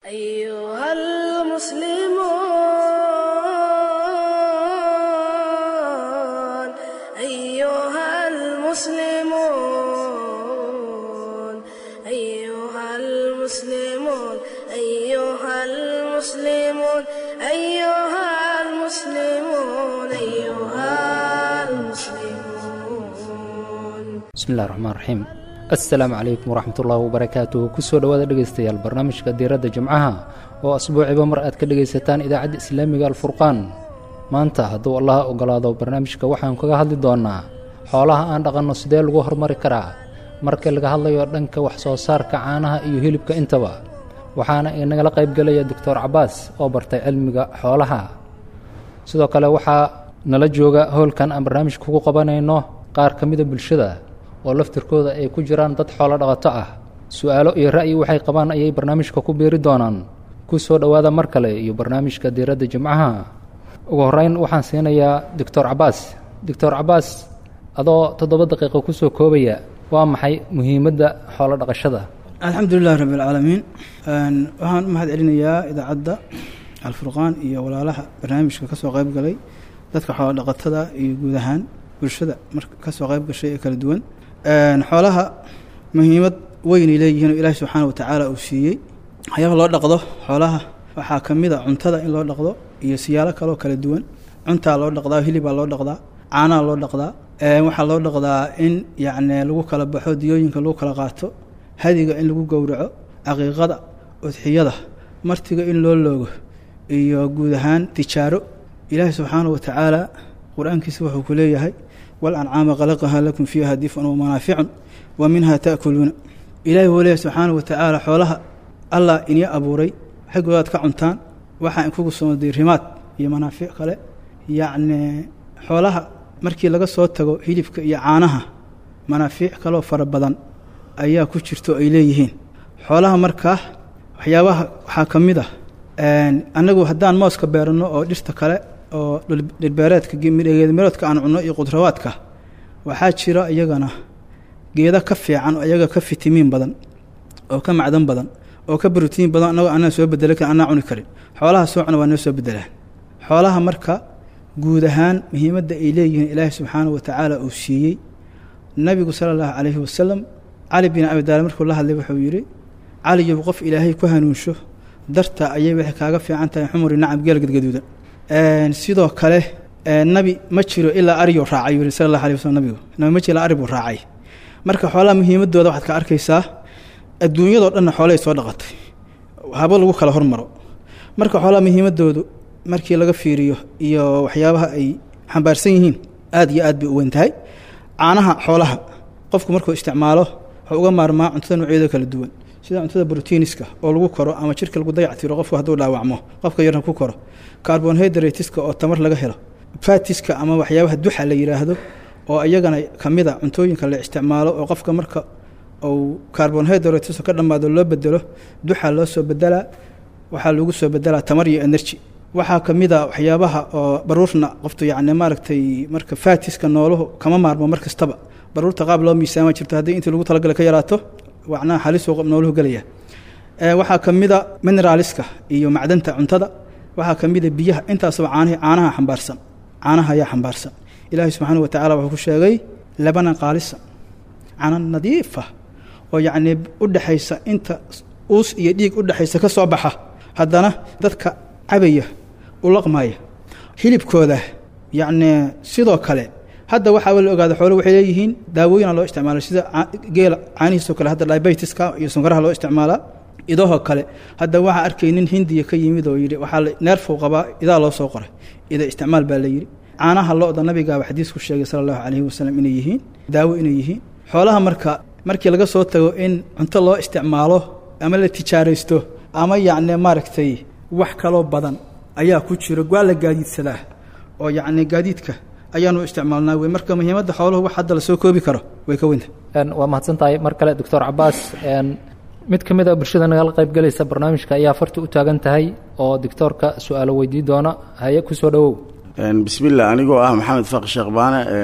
أيها المسلمون أيها المسلمون أيها المسلمون أيها المسلمون أيها المسلمون أيها المسلمون bismillahi raxmaan raxiim assalaamu calaykum waraxmatullaahi wabarakaatuh kusoo dhowaada dhegaystayaal barnaamijka diiradda jimcaha oo asbuuciba mar aad ka dhegaysataan idaacadda islaamiga alfurqaan maanta hadduu allaha ogolaado barnaamijka waxaan kaga hadli doonnaa xoolaha aan dhaqanno sidee lagu horumari karaa marka laga hadlayo dhanka wax soo saarka caanaha iyo hilibka intaba waxaana inagala qaybgelaya doctor cabaas oo bartay cilmiga xoolaha sidoo kale waxaa nala jooga howlkan aan barnaamijka kugu qabanayno qaar ka mida bulshada oo laftirkooda ay ku jiraan dad xoolo dhaqato ah su-aalo iyo ra'yi waxay qabaan ayay barnaamijka ku biiri doonaan ku soo dhowaada mar kale iyo barnaamijka diiradda jimcaha ugu horreyn waxaan siinayaa doctor cabaas doctor cabaas adoo toddoba daqiiqo kusoo koobaya waa maxay muhiimadda xoolo dhaqashada alxamdu lilahi rabbi alcaalamiin waxaan u mahad celinayaa idaacadda alfurqaan iyo walaalaha barnaamijka ka soo qayb galay dadka xoolo dhaqatada iyo guud ahaan bulshada marka ka soo qayb gashay ee kala duwan xoolaha muhiimad weynay leeyihiin oo ilaahi subxaana wa tacaala uu siiyey waxyaaba loo dhaqdo xoolaha waxaa ka mid a cuntada in loo dhaqdo iyo siyaalo kaloo kala duwan cuntaa loo dhaqdaa hilibaa loo dhaqdaa caanaha loo dhaqdaa waxaa loo dhaqdaa in yacni lagu kala baxo diyooyinka lagu kala qaato hadiga in lagu gowraco caqiiqada udxiyada martiga in loo loogo iyo guud ahaan tijaaro ilaahi subxaana wa tacaala qur-aankiisa wuxuu ku leeyahay walancaama khalaqahaa lakum fiiha difun wamanaaficun wa minha ta'kuluuna ilahi wuu leeyahay subxaana wa tacaala xoolaha allah inii abuuray xaggoodaad ka cuntaan waxaa inkugu sooday rimaad iyo manaafic kale yacni xoolaha markii laga soo tago hilibka iyo caanaha manaafiic kaloo fara badan ayaa ku jirto ay leeyihiin xoolaha markaa waxyaabaha waxaa ka mid ah annagu haddaan mooska beeranno oo dhirta kale oo dhirbeereedka geedmiroodka aan cunno iyo qudrawaadka waxaa jira iyagana geeda ka fiican oo iyaga ka fitimiin badan oo ka macdan badan oo ka brotiin badan annagoo anaan soo bedela karin anaan cuni karin xoolaha soocna waa noo soo bedelaan xoolaha marka guud ahaan muhiimadda ay leeyihiin ilaahi subxaana wa tacaala uu siiyey nabigu sala allahu calayhi wasalam cali bin abi daalib markuu la hadlay wuxuu yidhi caliyow qof ilaahay ku hanuunsho darta ayay waxay kaaga fiican tahay xumuri nacam geel gadgaduudan sidoo kale nabi ma jiro ilaa ariyo raacay yuri sala allahu alay waslm nabigu nabi ma jiro ilaa ari buu raacay marka xoolaha muhiimadooda waxaad ka arkaysaa adduunyadoo dhanna xoolahay soo dhaqatay haba lagu kala hormaro marka xoolaha muhiimadoodu markii laga fiiriyo iyo waxyaabaha ay xambaarsan yihiin aad iyo aad bay u weyn tahay caanaha xoolaha qofku markuu isticmaalo wuxuu uga maarmaa cuntada noocyada kala duwan sida cuntada brotiiniska oo lagu koro ama jirka lagu dayactiro qofku hadduu dhaawacmo qofka yarna ku koro carbonhydratiska oo tamar laga helo fatiska ama waxyaabaha duxa la yidhaahdo oo iyagana ka mid a cuntooyinka la isticmaalo oo qofka marka uu carbonhydratiska ka dhammaado loo bedelo duxa loo soo bedelaa waxaa lagu soo bedelaa tamar iyo energy waxaa ka mid a waxyaabaha oo baruurna qoftu yacni maaragtay marka fatiska nooluhu kama maarmo mar kastaba baruurta qaab loo miisaama jirto haddii intii lagu talagala ka yaraato wacnaha halisuu nooluhu gelaya waxaa ka mid a mineraaliska iyo macdanta cuntada waxaa ka mid a biyaha intaasaba caanihi caanaha xambaarsan caanaha ayaa xambaarsan ilaahay subxaana wa tacala wuxuu ku sheegay labanan qaalisa cana nadiifa oo yacnii u dhexaysa inta uus iyo dhiig u dhexaysa ka soo baxa haddana dadka cabaya u laqmaya hilibkooda yacnii sidoo kale hadda waxaaba la ogaada xoolo waxay leeyihiin daawooyina loo isticmaala sida geela caanihiisoo kale hadda diabetiska iyo sunkaraha loo isticmaalaa idahoo kale hadda waxaa arkay nin hindiya ka yimid oo yidhi waxaa neerfow qabaa idaa loo soo qoray ida isticmaal baa la yidhi caanaha lo-da nabigaaba xadiis ku sheegay sala allahu calayhi wasalam inay yihiin daawo inay yihiin xoolaha marka markii laga soo tago in cunto loo isticmaalo ama la tijaaraysto ama yacni maaragtay wax kaloo badan ayaa ku jiro waa la gaadiidsadaa oo yacni gaadiidka ayaanu isticmaalnaa wey marka muhiimadda xooluhu wax hadda lasoo koobi karo way ka weynta waa mahadsan tahay mar kale doctor cabaas mid ka mid a bulshada nagala qayb gelaysa barnaamijka ayaa farta u taagan tahay oo doctoorka su-aalo weydii doona haye kusoo dhowow bismillah anigoo ah maxamed faqi sheekh baane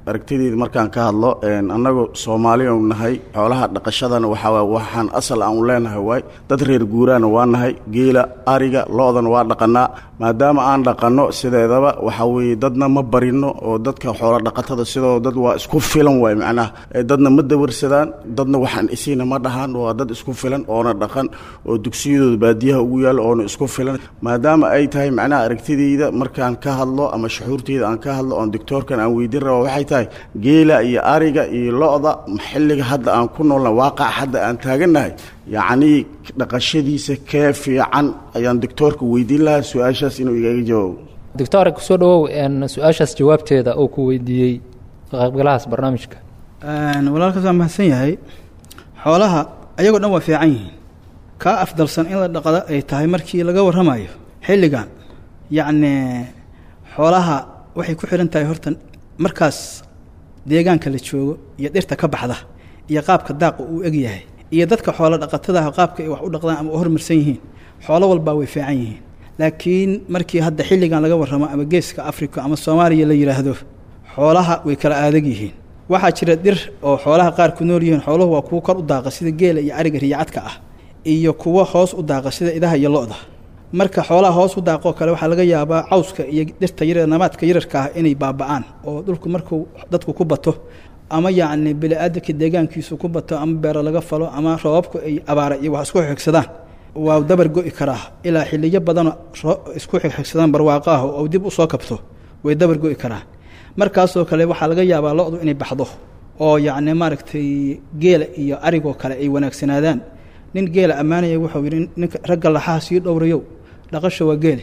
aragtideyda markaan ka hadlo annagu soomaali u nahay xoolaha dhaqashadana waxaa waxaan asal aan u leenahay waay dad reer guuraana waa nahay geela ariga lo-dana waa dhaqanaa maadaama aan dhaqanno sideedaba waxaa weeye dadna ma barino oo dadka xoola dhaqatada sidoo dad waa isku filan waay macnaha dadna ma dawarsadaan dadna waxaan isiina ma dhahaan waa dad isku filan oona dhaqan oo dugsiyadooda baadiyaha ugu yaalo oona isku filan maadaama ay tahay macnaha aragtideyda markaan ka hadlo ama shuxuurteyda aan ka hadlo oon doctoorkan aan weydiin raba waxay tahay geela iyo ariga iyo lo-da xilliga hadda aan ku noolna waaqac hadda aan taagannahay yacnii dhaqashadiisa kee fiican ayaan doctoorka weydiin lahaa su-aashaas inuu igaga jawaabo doctor kusoo dhawow su-aashaas jawaabteeda oo ku weydiiyey kaqaybgalahaas barnaamijka walaalkaas waa mahadsan yahay xoolaha ayagoo dhan waa fiican yihiin kaa afdalsan in la dhaqda ay tahay markii laga warramayo xilligan yacni xoolaha waxay ku xidhan tahay horta markaas deegaanka la joogo iyo dhirta ka baxda iyo qaabka daaqa uu eg yahay iyo dadka xoolo dhaqatadaah qaabka ay wax u dhaqdaan ama u hormarsan yihiin xoolo walbaa way fiican yihiin laakiin markii hadda xilligan laga warramo ama geeska africa ama soomaaliya la yidhaahdo xoolaha way kala adag yihiin waxaa jira dhir oo xoolaha qaar ku nool yihiin xooluhu waa kuwo kor u daaqa sida geela iyo ariga riyacadka ah iyo kuwo hoos u daaqa sida idaha iyo lo-da marka xoolaha hoos u daaqoo kale waxaa laga yaabaa cawska iyo dhirta yar namaadka yararka ah inay baaba-aan oo dhulku markuu dadku ku bato ama yacni bili-aadanka deegaankiisu ku bato ama beero laga falo ama roobabku ay abaara iyo wax isku xigsadaan waa dabar go-i karaa ilaa xiliyo badanoo isku xigxigsadaan barwaaqo ah oo dib usoo kabto way dabar go-i karaa markaasoo kale waxaa laga yaabaa lo-du inay baxdo oo yacni maaragtay geela iyo arigoo kale ay wanaagsanaadaan nin geela ammaanaya wuxuu yidhi ninka ragga laxaha sii dhowrayow dhaqasha waa geele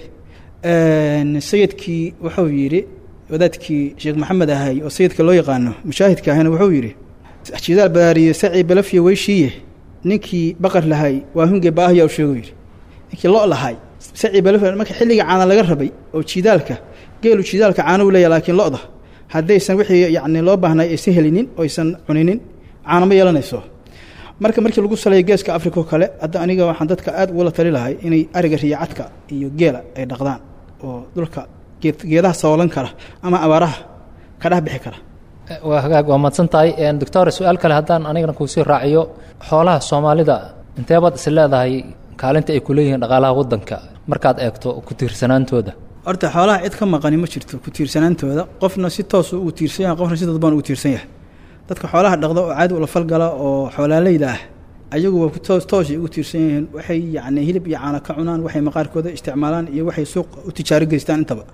sayidkii wuxuu yidhi wadaadkii sheekh maxamed ahay oo sayidka loo yaqaano mushaahidka ahayna wuxuu yidhi jidaal badaariye sacii balafya weyshiiye ninkii baqar lahay waa hunge baahya u sheegu yidhi ninkii lo lahay sacii balafya marka xilliga caana laga rabay oo jidaalka geelu jidaalka caana u leeya laakiin lo-da haddaysan wixii yacni loo baahnay aysan helinin oo aysan cuninin caana ma yeelanayso marka markii lagu saleeyo geeska africa oo kale hadda aniga waxaan dadka aad ugula tali lahay inay ariga riyacadka iyo geela ay dhaqdaan oo dhulka geed geedaha saboolan kara ama abaaraha ka dhex bixi kara waa hagaag waa mahadsan tahay doctor su-aal kale haddaan anigana kuusii raaciyo xoolaha soomaalida inteebaad is leedahay kaalinta ay ku leeyihiin dhaqaalaha waddanka markaad eegto ku tiirsanaantooda horta xoolaha cid ka maqani ma jirto ku tiirsanaantooda qofna si toosu ugu tiirsan yahay qofna si dadban ugu tiirsan yahay dadka xoolaha dhaqda oo caadi ula falgala oo xoolaaleyda ah ayagu waa toos toosay ugu tiirsan yihiin waxay yacni hilib iyo caana ka cunaan waxay maqaarkooda isticmaalaan iyo waxay suuq u tijaaro geystaan intaba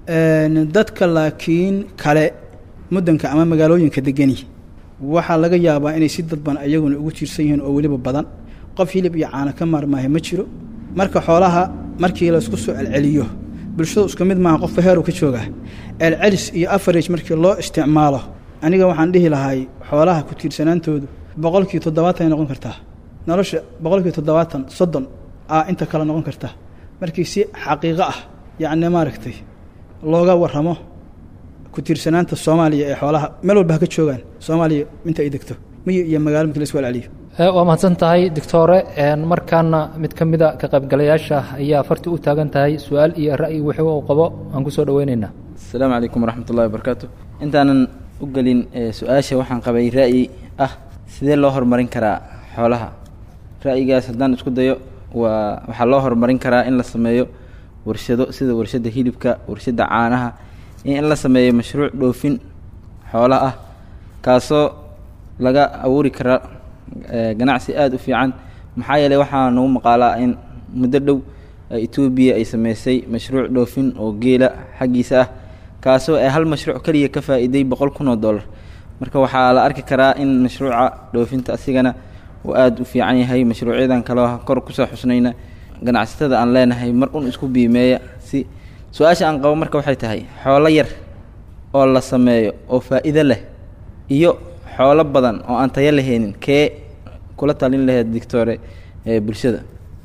dadka laakiin kale muddanka ama magaalooyinka degani waxaa laga yaabaa inay si dadban ayaguna ugu tiirsan yihiin oo weliba badan qof hilib iyo caana ka maarmaahay ma jiro marka xoolaha markii laysku soo celceliyo bulshadu isku mid maaha qofka heeru ka joogaa celcelis iyo afarage markii loo isticmaalo aniga waxaan dhihi lahay xoolaha ku tiirsanaantoodu boqolkii toddobaatan ay noqon kartaa nolosha boqolkii toddobaatan soddon a inta kale noqon karta markii si xaqiiqo ah yacni maaragtay looga warramo ku tiirsanaanta soomaaliya ee xoolaha meel walba ha ka joogaan soomaaliya inta ay degto miyi iyo magaalo marki la isku celceliyo waa mahadsan tahay doctore markaana mid ka mida ka qaybgalayaasha ayaa farti u taagan tahay su-aal iyo ra'yi wixii uu qabo aan kusoo dhaweyneynaa asalaamu calaykum waraxmat ullahi wabarakaatu intaanan u gelin su-aasha waxaan qabay ra'yi ah sidee loo horumarin karaa xoolaha ra'yigaas haddaan isku dayo waa waxaa loo horumarin karaa in la sameeyo warshado sida warshadda hilibka warshadda caanaha iyo in la sameeyo mashruuc dhoofin xoola ah kaasoo laga abuuri kara ganacsi aada u fiican maxaa yeeley waxaa nagu maqaalaa in muddo dhow etoobiya ay sameysay mashruuc dhoofin oo geela xaggiisa ah kaasoo ay hal mashruuc keliya ka faa'iiday boqol kun oo dollar marka waxaa la arki karaa in mashruuca dhoofinta asigana uu aada u fiican yahay mashruucyadan kaleo kor kusoo xusnayna ganacsatada aan leenahay mar un isku biimeeya si su-aasha aan qabo marka waxay tahay xoolo yar oo la sameeyo oo faa'iido leh iyo xoolo badan oo aan tayo lahaynin kee kula talin lahayd dictore ee bulshada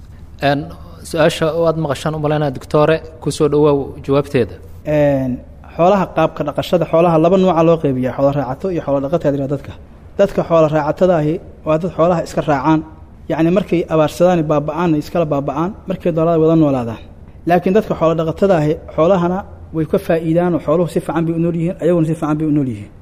su-aasha aad maqashaan umaleynaya doctore kusoo dhawaaw jawaabteeda xoolaha qaabka dhaqashada xoolaha laba nuuca loo qeybiya xoolo raacato iyo xoolo dhaqataa jira dadka dadka xoolo raacatadaahi waa dad xoolaha iska raacaan yacni markay abaarsadaan baaba-aan iskala baaba-aan markay doolada wada noolaadaan laakiin dadka xoolo dhaqatadaahi xoolahana way ka faa'iidaan oo xooluhu si fiican bay u nool yihiin ayaguna si fiican bay u nool yihiin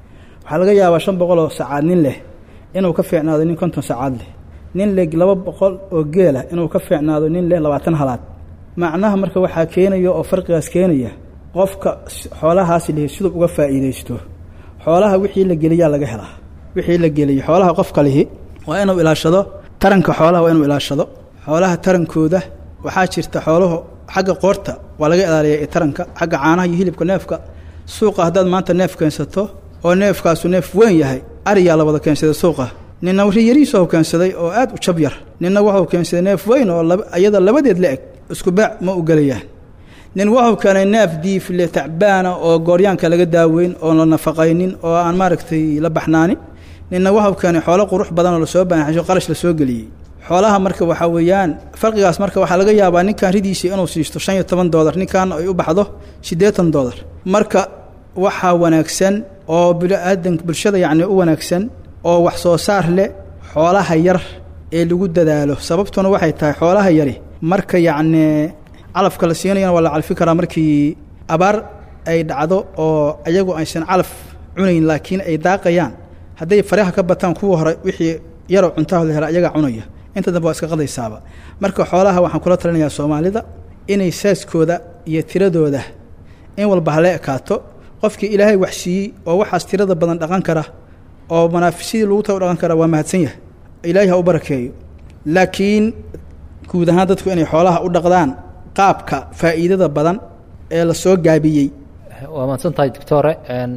waxaa laga yaabaa shan boqol oo sacaad nin leh inuu ka fiicnaado nin konton sacaad leh nin leh laba boqol oo geelah inuu ka fiicnaado nin leh labaatan halaad macnaha marka waxaa keenaya oo farqigaas keenaya qofka xoolahaasi lihi siduu uga faa'iidaysto xoolaha wixii la geliyaa laga helaa wixii la geliyay xoolaha qofka lihi waa inuu ilaashado taranka xoolaha waa inuu ilaashado xoolaha tarankooda waxaa jirta xooluhu xagga qoorta waa laga ilaaliyaa ee taranka xagga caanaha iyo hilibka neefka suuqa haddaad maanta neef keensato oo neefkaasu neef weyn yahay ariyaa la wada keensaday suuqa ninna wixii yariisoo keensaday oo aad u jab yar ninna wuxuu keensaday neef weyn oo iyada labadeed la eg isku baac ma u gelayaan nin wuxuu keenay neef diifle tacbaana oo gooryaanka laga daaweyn oon la nafaqaynin oo aan maaragtay la baxnaanin ninna wuxuu keenay xoolo qurux badan oo lasoo baaxasho qarash lasoo geliyey xoolaha marka waxaa weeyaan farqigaas marka waxaa laga yaabaa ninkan ridiisii inuu siisto shan iyo toban doolar ninkan ay u baxdo siddeetan doolar marka waxaa wanaagsan oo biniaadan bulshada yacni u wanaagsan oo wax soo saar leh xoolaha yar ee lagu dadaalo sababtuna waxay tahay xoolaha yari marka yacni calafka la siinayana waa la calfi karaa markii abaar ay dhacdo oo ayagu aysan calaf cunayn laakiin ay daaqayaan hadday faraha ka bataan kuwa hore wixii yaroo cuntaha la hela ayagaa cunaya inta dambe waa iska qadaysaaba marka xoolaha waxaan kula talinayaa soomaalida inay saaskooda iyo tiradooda in walba hala ekaato qofkii ilaahay wax siiyey oo waxaas tirada badan dhaqan kara oo manaafisidii lagu tago dhaqan kara waa mahadsan yahay ilaahay ha u barakeeyo laakiin guud ahaan dadku inay xoolaha u dhaqdaan qaabka faa'iidada badan ee la soo gaabiyey waa mahadsan tahay doctore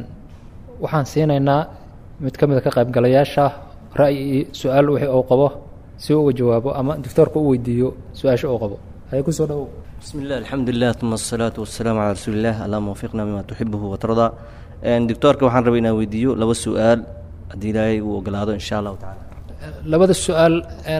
waxaan siinaynaa mid ka mid a ka qaybgalayaasha ra'yi iyo su-aal wixii uu qabo si uu uga jawaabo ama doctoorka u weydiiyo su-aasha uu qabo haye kusoo dhawow بسم الله الحمد لله ثم الصلاة والسلام على رسول الله اللهم وفقنا مما تحبه وترضى دكتورka waxaan rabay inaan weydiiyo laba su-aal haddii ilaahay uu ogolaado in sha allahu tacala labada su-aal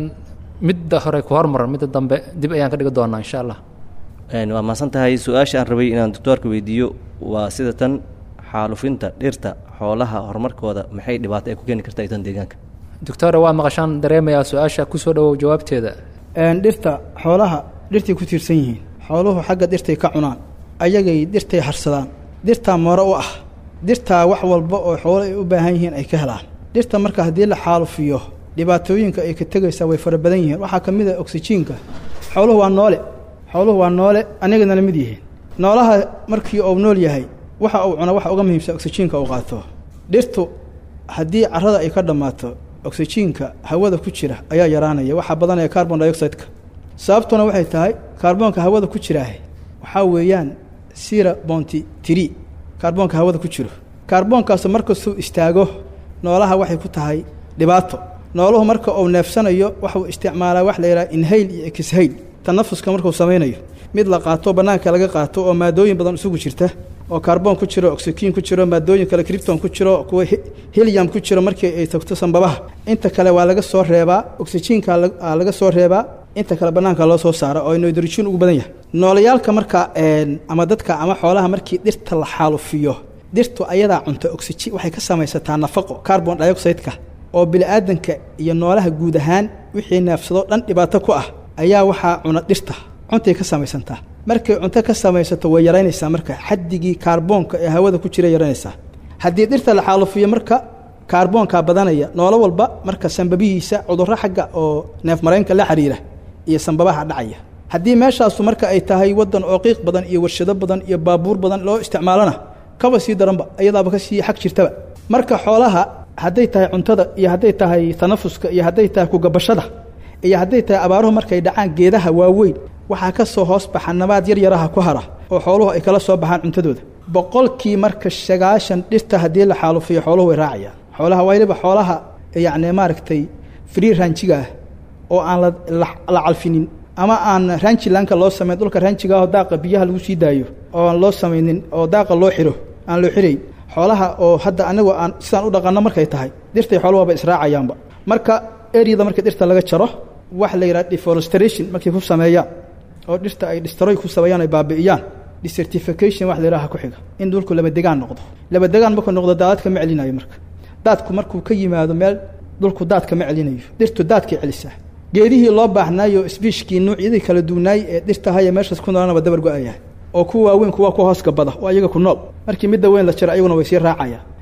midda hore ku hormar midda dambe dib ayaan ka dhigi doonaa insha allah waa mahadsan tahay su-aasha aan rabay inaan doctoorka weydiiyo waa sida tan xaalufinta dhirta xoolaha horumarkooda maxay dhibaato ay ku keeni kartaa itan deegaanka doctore waa maqashaan dareemayaa su-aasha kusoo dhawow jawaabteeda dhirta xoolaha dhirtay ku tiirsan yihiin xooluhu xagga dhirtay ka cunaan ayagay dhirtay harsadaan dhirtaa moore u ah dhirtaa wax walba oo xoolo ay u baahan yihiin ay ka helaan dhirta marka haddii la xaalufiyo dhibaatooyinka ay ka tegaysaa way fara badan yihiin waxaa ka mid ah oksijiinka xooluhu waa noole xooluhu waa noole anigana la mid yihiin noolaha markii uu nool yahay waxa uu cuno waxa uga muhiimsan oksijiinka uu qaato dhirtu haddii carrada ay ka dhammaato oksijiinka hawada ku jira ayaa yaraanaya waxaa badanaya carbon dioxide-ka sababtuna waxay tahay kaarboonka hawada ku jiraahe waxaa weeyaan sira bonti tiri kaarboonka hawada ku jiro kaarboonkaas markastuu istaago noolaha waxay ku tahay dhibaato nooluhu marka uu neefsanayo waxuu isticmaalaa wax la yidhaha inhayl iyo exhayl tanafuska markuu samaynayo mid la qaato bannaanka laga qaato oo maadooyin badan isugu jirta oo kaarboon ku jiro oxygen ku jiro maadooyin kale cripton ku jiro kuwa helium ku jiro markii ay tagto sanbabaha inta kale waa laga soo reebaa oxygenka laga soo reebaa inta kale bannaanka loo soo saaro oo nitrogen ugu badan yahay noolayaalka marka ama dadka ama xoolaha markii dhirta la xaalufiyo dhirtu ayadaa cunta oxygen waxay ka samaysataa nafaqo carbon dioxide-ka oo bili-aadanka iyo noolaha guud ahaan wixii neefsado dhan dhibaato ku ah ayaa waxaa cuna dhirta cuntay ka samaysantaa markay cunto ka samaysato way yaraynaysaa marka xaddigii kaarboonka ee hawada ku jira yaraynaysaa haddii dhirta la xaalufiyo marka kaarboonkaa badanaya noolo walba marka sanbabihiisa cudurro xagga oo neefmaraynka la xiriira iyo sanbabaha dhacaya haddii meeshaasu marka ay tahay waddan oo qiiq badan iyo warshado badan iyo baabuur badan loo isticmaalona kaba sii daranba iyadaaba ka sii xag jirtaba marka xoolaha hadday tahay cuntada iyo hadday tahay tanafuska iyo hadday tahay kugabashada iyo hadday tahay abaaruhu markay dhacaan geedaha waaweyn waxaa ka soo hoos baxa nabaad yar yaraha ku hara oo xooluhu ay kala soo baxaan cuntadooda boqolkii marka sagaashan dhirta haddii la xaalufiyo xooluhu way raacayaan xoolaha waliba xoolaha yacni maaragtay free ranjiga ah oo aan la calfinin ama aan ranjilanka loo samayn dhulka ranjigaahoo daaqa biyaha lagu sii daayo oo aan loo samaynin oo daaqa loo xiro aan loo xirayn xoolaha oo hadda anigoo aan sidaan u dhaqanno markay tahay dhirtay xooluhaba israacayaanba marka eryada markii dhirta laga jaro wax la yidhaha deforestration markay ku sameeyaan oo dhirta ay distroy ku sameeyaan ay baabi'iyaan desertification wax la yidhaha ku xiga in dhulku labadegaan noqdo labadegaan markuu noqdo daadadka ma celinayo marka daadku markuu ka yimaado meel dhulku daadka ma celinayo dhirtu daadkay celisaa geedihii loo baahnaayo sbiishkii nuucyadii kala duwnaay ee dhirta haya meeshaas ku noolanaba dabar go-ayahay oo kuwa waaweyn kuwa ku hoos gabada oo ayaga ku nool markii midda weyn la jiro ayaguna way sii raacayaan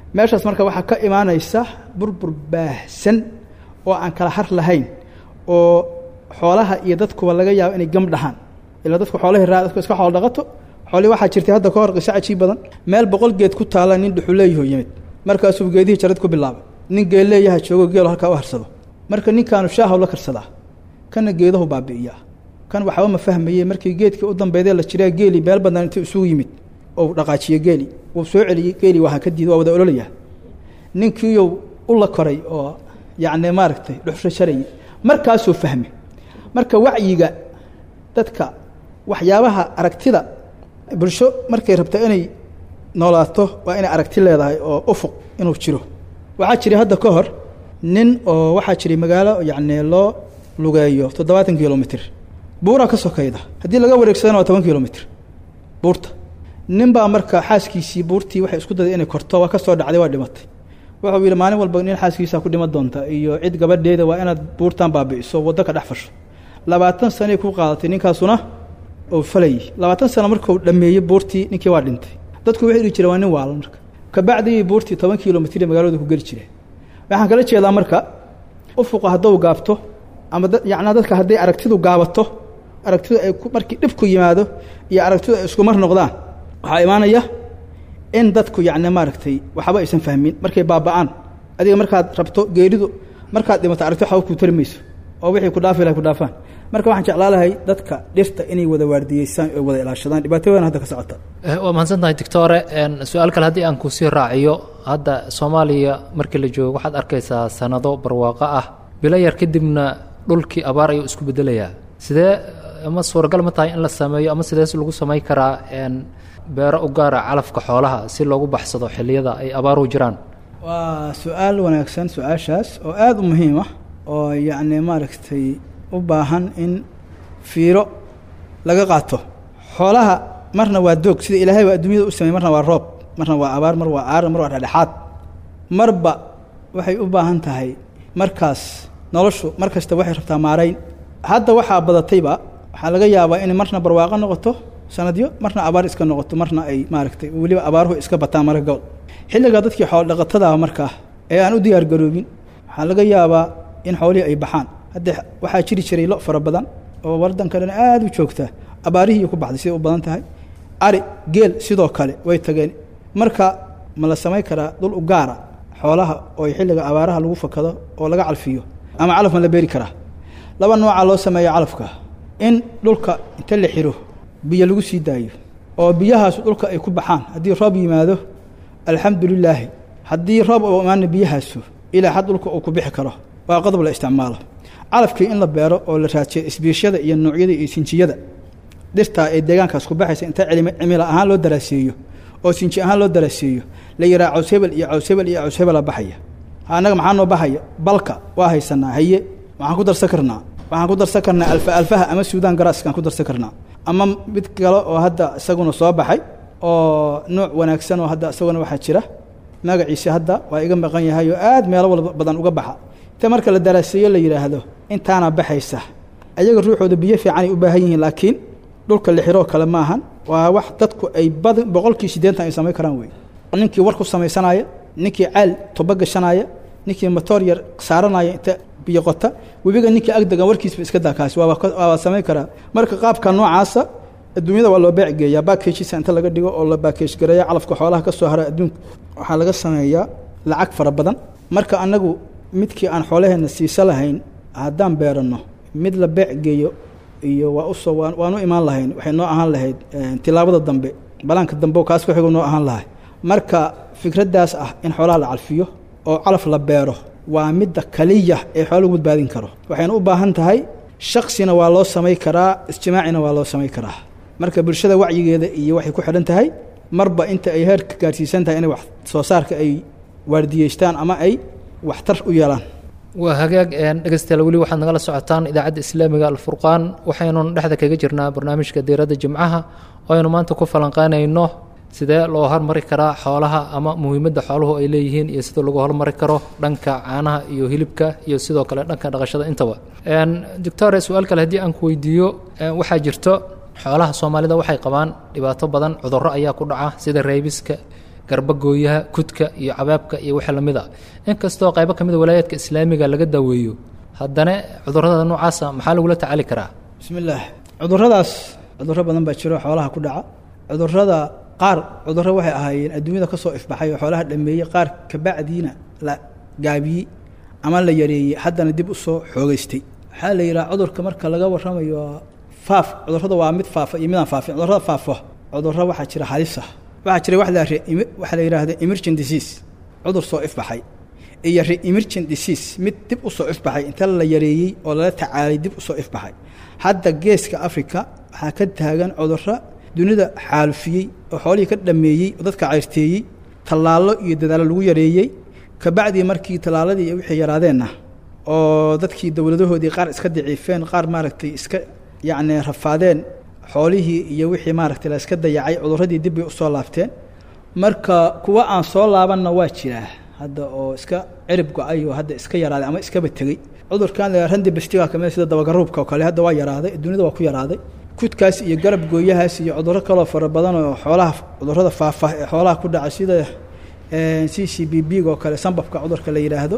meeshaas marka waxaa ka imaanaysa burbur baahsan oo aan kala har lahayn oo xoolaha iyo dadkuba laga yaabo inay gam dhahaan ilaa dadku xoolahi raa dadku iska xoolo dhaqato xooli waxaa jirtay hadda ka hor qiso cajiib badan meel boqol geed ku taala nin dhuxuleeyaho yimid markaasuu geedihii jarad ku bilaabay nin geelleeyaha joogo geelo halkaa u harsado marka ninkaanu shaahaw la karsadaa kana geedahu baabi'iyaa kan waxba ma fahmaye markii geedkii u dambeydee la jiraa geeli meel badan intuu isugu yimid oo dhaqaajiye geeli wuu soo celiyey geeli waa ka diid waa wada ololayaa ninkiiyow u la koray oo yacni maaragtay dhuxusho sharayay markaasuu fahme marka wacyiga dadka waxyaabaha aragtida bulsho markay rabto inay noolaato waa inay aragti leedahay oo ufuq inuu jiro waxaa jiray hadda ka hor nin oo waxaa jiray magaalo yacni loo lugeeyo toddobaatan kilomitr buuraa ka sokayda haddii laga wareegsadana waa toban kilomitr buurta nin baa marka xaaskiisii buurtii waxay isku daday inay korto waa ka soo dhacday waa dhimatay wuxuu yidhi maalin walba nin xaaskiisaa ku dhiman doonta iyo cid gabadheeda waa inaad buurtan baabi'iso waddo ka dhex fasho labaatan sanay ku qaadatay ninkaasuna oo falayay labaatan sano markuu dhammeeyey buurtii ninkii waa dhintay dadku wuxuu dhihi jira waa nin waalan marka kabacdii buurtii toban kilomitr magaalada ku geli jireen waxaan kala jeedaa marka ufuqa hadduu gaabto ama yacnaa dadka hadday aragtidu gaabato aragtidu ay markii dhib ku yimaado iyo aragtidu ay isku mar noqdaan waxaa imaanaya in dadku yacni maaragtay waxba aysan fahmin markay baaba'aan adiga markaad rabto geeridu markaad dhimato aragti waxba kuu tari mayso oo wixii ku dhaafi lahay ku dhaafaan marka waxaan jeclaa lahay dadka dhirta inay wada waardiyeystaan oo wada ilaashadaan dhibaatooyana hadda ka socota waa mahadsan tahay doctore su-aal kale haddii aan kusii raaciyo hadda soomaaliya markii la joogo waxaad arkaysaa sanado barwaaqo ah bilo yar kadibna dhulkii abaar ayuu isku bedelayaa sidee ama suuragal ma tahay in la sameeyo ama sidees lagu samay karaa beero u gaara calafka xoolaha si loogu baxsado xilliyada ay abaaruhu jiraan waa su-aal wanaagsan su-aashaas oo aada u muhiim ah oo yacni maaragtay u baahan in fiiro laga qaato xoolaha marna waa doog sida ilaahay baa adduunyada u samey marna waa roob marna waa abaar mar waa aaran mar waa dhexdhexaad marba waxay u baahan tahay markaas noloshu mar kasta waxay rabtaa maarayn hadda waxaa badatayba waxaa laga yaabaa inay marna barwaaqo noqoto sanadyo marna abaar iska noqoto marna ay maaragtay weliba abaaruhu iska bataan marka gobol xilligaa dadkii xoolo dhaqatadaa markaa ee aan u diyaar garoobin waxaa laga yaabaa in xoolihii ay baxaan hadda waxaa jiri jiray lo fara badan oo waddanka dhan aada u joogta abaarihii ku baxday siday u badan tahay ari geel sidoo kale way tageen marka ma la samayn karaa dhul u gaara xoolaha oo xilliga abaaraha lagu fakado oo laga calfiyo ama calaf ma la beeri karaa laba noocaa loo sameeya calafka in dhulka inta la xiro biyo lagu sii daayo oo biyahaas dhulka ay ku baxaan haddii roob yimaado alxamdu lilaahi haddii roob oo imaana biyahaasu ilaa xad dhulka uu ku bixi karo waa qodob la isticmaalo calafkii in la beero oo la raajiyo isbiisyada iyo noocyada iyo sinjiyada dhirtaa ee deegaankaas ku baxaysa inta cimilo ahaan loo daraaseeyo oo sinji ahaan loo daraaseeyo la yiraa caws hebel iyo caws hebel iyo caws hebela baxaya annaga maxaa noo baxaya balka waa haysanaa haye waxaan ku darsan karnaa waxaan ku darsan karnaa alfa alfaha ama suudaan garaaskaan ku darsan karnaa ama mid kale oo hadda isaguna soo baxay oo nuuc wanaagsan oo hadda isaguna waxaa jira magaciisa hadda waa iga maqan yahay oo aad meelo wal badan uga baxa inta marka la daraaseeyo la yidhaahdo intaana baxaysa ayaga ruuxooda biyo fiicanay u baahan yihiin laakiin dhulka la xiroo kale maahan waa wax dadku ay bad boqolkii siddeetan ay samayn karaan wey ninkii war ku samaysanaya ninkii caal tuba gashanaya ninkii motoor yar saaranaya inta biyo qota webiga ninkii agdegan warkiisba iska daa kaasi waaba samayn karaa marka qaabka noocaasa adduunyada waa loo beec geeyaa baakejisa inta laga dhigo oo la baakeej gareeya calafka xoolaha ka soo hara adduunka waxaa laga sameeyaa lacag fara badan marka annagu midkii aan xoolaheenna siisa lahayn haddaan beeranno mid la beec geeyo iyo waa usoo waan u imaan lahayn waxay noo ahaan lahayd tilaabada dambe balaanka dambe kaas ku xigo noo ahaan lahay marka fikraddaas ah in xoolaha la calfiyo oo calaf la beero waa midda kaliya ee xoolo lagu badbaadin karo waxayna u baahan tahay shaksina waa loo samay karaa ijtimaacina waa loo samay karaa marka bulshada wacyigeeda iyo waxay ku xidhan tahay marba inta ay heerka gaarsiisan tahay inay wax soo saarka ay waardiyeystaan ama ay waxtar u yeelaan waa hagaag dhegeystayaal weli waxaad nagala socotaan idaacadda islaamiga alfurqaan waxaynu dhexda kaga jirnaa barnaamijka diiradda jimcaha oo aynu maanta ku falanqeynayno sidee loo hormari karaa xoolaha ama muhiimadda xooluhu ay leeyihiin iyo sida lagu hormari karo dhanka caanaha iyo hilibka iyo sidoo kale dhanka dhaqashada intaba doctore su-aal kale haddii aan ku weydiiyo waxaa jirto xoolaha soomaalida waxay qabaan dhibaato badan cudurro ayaa ku dhaca sida reybiska garbagooyaha kudka iyo cabaabka iyo wixii lamid a inkastoo qaybo ka mid a walaayaadka islaamiga laga daaweeyo haddana cudurrada noocaasa maxaa lagula tacaali karaa bismillaah cudurradaas cudurro badan baa jiro xoolaha ku dhaca cudurrada qaar cudurro waxay ahaayeen adduunyada ka soo ifbaxay oo xoolaha dhameeyey qaar kabacdiina la gaabiyey ama la yareeyey haddana dib u soo xoogeystay waxaa la yidhaha cudurka marka laga warramayo faaf cudurrada waa mid faafa iyo midaan faafin cudurrada faafo cudurro waxaa jira halisa waxaa jira wax la re waxaa la yidhaahda emergent disease cudur soo ifbaxay iyo re-emergent disease mid dib u soo ifbaxay inta la yareeyey oo lala tacaalay dib u soo ifbaxay hadda geeska africa waxaa ka taagan cudurro dunida xaalufiyey oo xoolihii ka dhameeyey oo dadka cayrteeyey tallaallo iyo dadaallo lagu yareeyey kabacdii markii tallaaladii iyo wixii yaraadeenna oo dadkii dowladahoodii qaar iska daciifeen qaar maaragtay iska yacni rafaadeen xoolihii iyo wixii maaragtay la iska dayacay cudurradii dib bay usoo laabteen marka kuwa aan soo laabanna waa jiraa hadda oo iska cirib go-ay oo hadda iska yaraaday ama iskaba tegey cudurkan la randi bestiga kamid sida dabagaruubka oo kale hadda waa yaraaday dunida waa ku yaraaday kudkaas iyo garab gooyahaas iyo cudurro kaloo fara badan oo xoolaha cudurrada faafa ee xoolaha ku dhaca sida c c b b oo kale sambabka cudurka la yidhaahdo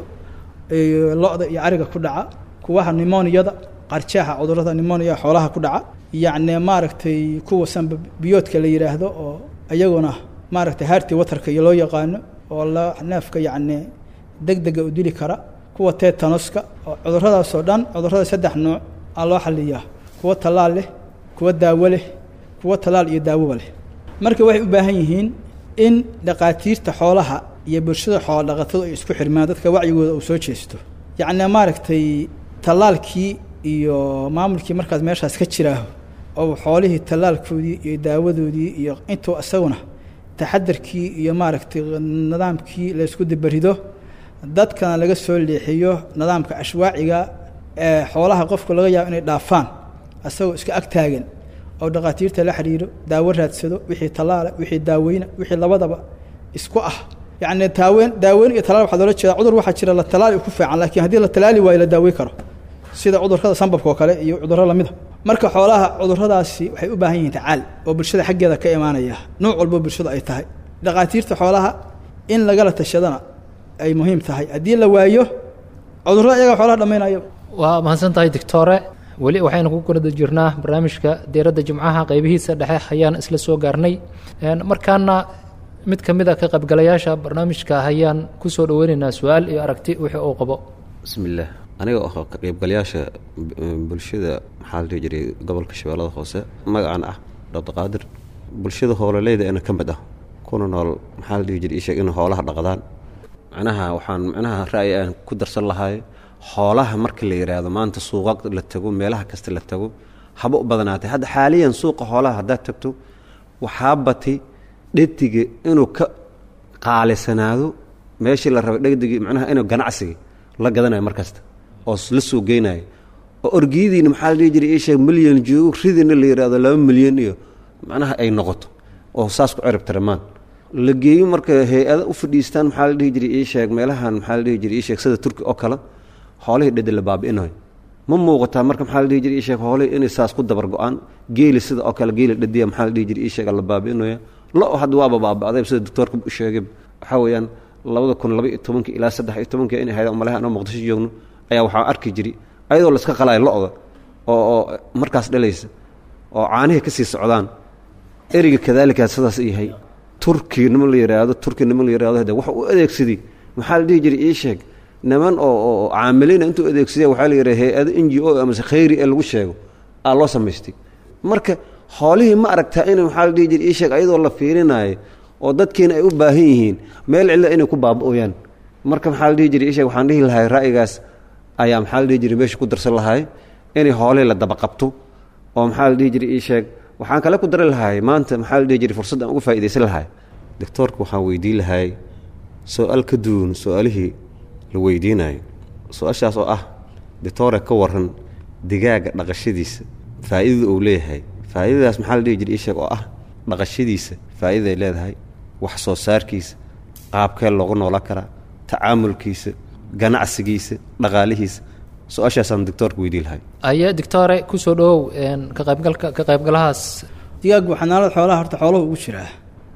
lo-da iyo ariga ku dhaca kuwaha nimoniyada qarjaaxa cudurrada nimoniya xoolaha ku dhaca yacni maaragtay kuwa sambab biyoodka la yidhaahdo oo iyaguna maaragtay harti watarka iyo loo yaqaano oo la neefka yacni deg dega u dili kara kuwa tetanoska oo cudurradaasoo dhan cudurrada saddex nooc aa loo xaliyaa kuwa tallaal leh kuwa daawo leh kuwa tallaal iyo daawoba leh marka waxay u baahan yihiin in dhaqaatiirta xoolaha iyo bulshada xoola dhaqatadu ay isku xirmaan dadka wacyigooda uu soo jeesto yacni maaragtay tallaalkii iyo maamulkii markaas meeshaas ka jiraaho oo xoolihii tallaalkoodii iyo daawadoodii iyo intuu isaguna taxadarkii iyo maaragtay nidaamkii la isku dibarido dadkana laga soo leexiyo nidaamka ashwaaciga ee xoolaha qofku laga yaabo inay dhaafaan isagoo iska ag taagan oo dhaqaatiirta la xidhiiro daawo raadsado wixii tallaala wixii daaweyna wixii labadaba isku ah yacni taaweyn daaweyn iyo talaal waxaa loola jeeda cudur waxaa jira la talaali ku fiican laakiin haddii la talaali waayo la daawey karo sida cudurrada sambabka oo kale iyo cudurro lamida marka xoolaha cudurradaasi waxay u baahan yihiin tacaal oo bulshada xaggeeda ka imaanaya nuuc walbo bulshada ay tahay dhaqaatiirta xoolaha in lagala tashadana ay muhiim tahay haddii la waayo cudurrada iyagaa xoolaha dhammaynayo waa mahadsan tahay doctore weli waxaynu ku guda jirnaa barnaamijka diiradda jimcaha qaybihiisa dhexe ayaan isla soo gaarnay markaana mid ka mid a ka qaybgalayaasha barnaamijka ayaan kusoo dhaweynaynaa su-aal iyo aragti wixii uu qabo bismillaah aniga oo ka qaybgalayaasha bulshada maxaa la dhihi jiray gobolka shabeellada hoose magacan ah cabdiqaadir bulshada hoololeyda ina ka mid ah kuna nool maxaa la dhihi jiray isheeg in hoolaha dhaqdaan macnaha waxaan macnaha ra'yi aan ku darsan lahay xoolaha marka la yidhaahdo maanta suuqa la tago meelaha kasta la tago haba u badnaatay hadda xaaliyan suuqa xoolaha haddaad tagto waxaa batay dhediga inuu ka qaalisanaado meeshii la rabay dhegdigi macnaha inuu ganacsiga la gadanayo mar kasta oo la soo geynayo oo orgiyadiina maxaa la dhihi jiray isheeg milyan joogo ridina la yidhaahdo laba milyan iyo macnaha ay noqoto oo saas ku cirib tiramaan la geeyo marka hay-ada u fadhiistaan maxaa la dhihi jiray isheeg meelahan maxaa la dhihi jiray isheeg sida turki oo kale xoolihii dhedi la baabi'inayo ma muuqataa marka maxaa la dhihi jiray isheeg xoolihii inay saas ku dabar go-aan geeli sida oo kale geeli dhediya maxaa la dhihi jiray isheeg la baabi'inayo lo hadda waaba baaba'day sida doctoorka u sheegay waxaa weeyaan labada kun laba iyo tobankii ilaa saddex iyo tobankii inay ahayd umaleha anoo muqdisho joogno ayaa waxaa arki jiray ayadoo la iska qalaayo lo-da oo oo markaas dhalaysa oo caanihii ka sii socdaan eriga kadaalika sidaas yahay turki nima la yidhaahdo turki nima la yidhahdo hade wax u adeegsadii maxaa la dhihi jiray ii sheeg niman oo oo caamiliina intuu adeegsada waxaa la yidhaha hay-ado n g o amase khayri ee lagu sheego aa loo samaystay marka xoolihii ma aragtaa in maxaa la dhihi jiray ii sheeg ayadoo la fiirinaayo oo dadkiina ay u baahan yihiin meel cilla inay ku baaba-oyaan marka maxaa la dhihi jiray ii sheeg waxaan dhihi lahay ra'yigaas ayaa maxaa la dhihi jiray meesha ku darsan lahay inay xoolihii la daba qabto oo maxaa la dhihi jiray ii sheeg waxaan kale ku dari lahay maanta maxaa la dhihi jiray fursad aan uga faaidaysan lahay doctoorka waxaan weydiin lahay su-aal ka duwan su-aalihii la weydiinayo su-aashaas oo ah doctoore ka waran digaaga dhaqashadiisa faa'iidada uu leeyahay faa'iidadaas maxaa la dhihi jiray ii sheeg oo ah dhaqashadiisa faa'idaday leedahay wax soo saarkiisa qaabkee loogu noolan karaa tacaamulkiisa ganacsigiisa dhaqaalihiisa su-aashaasaan doctoorka weydiin lahay aye doctore kusoo dhawow ka qaybgalka ka qaybgalahaas digaagu xanaanada xoolaha horta xooluhu ugu jiraa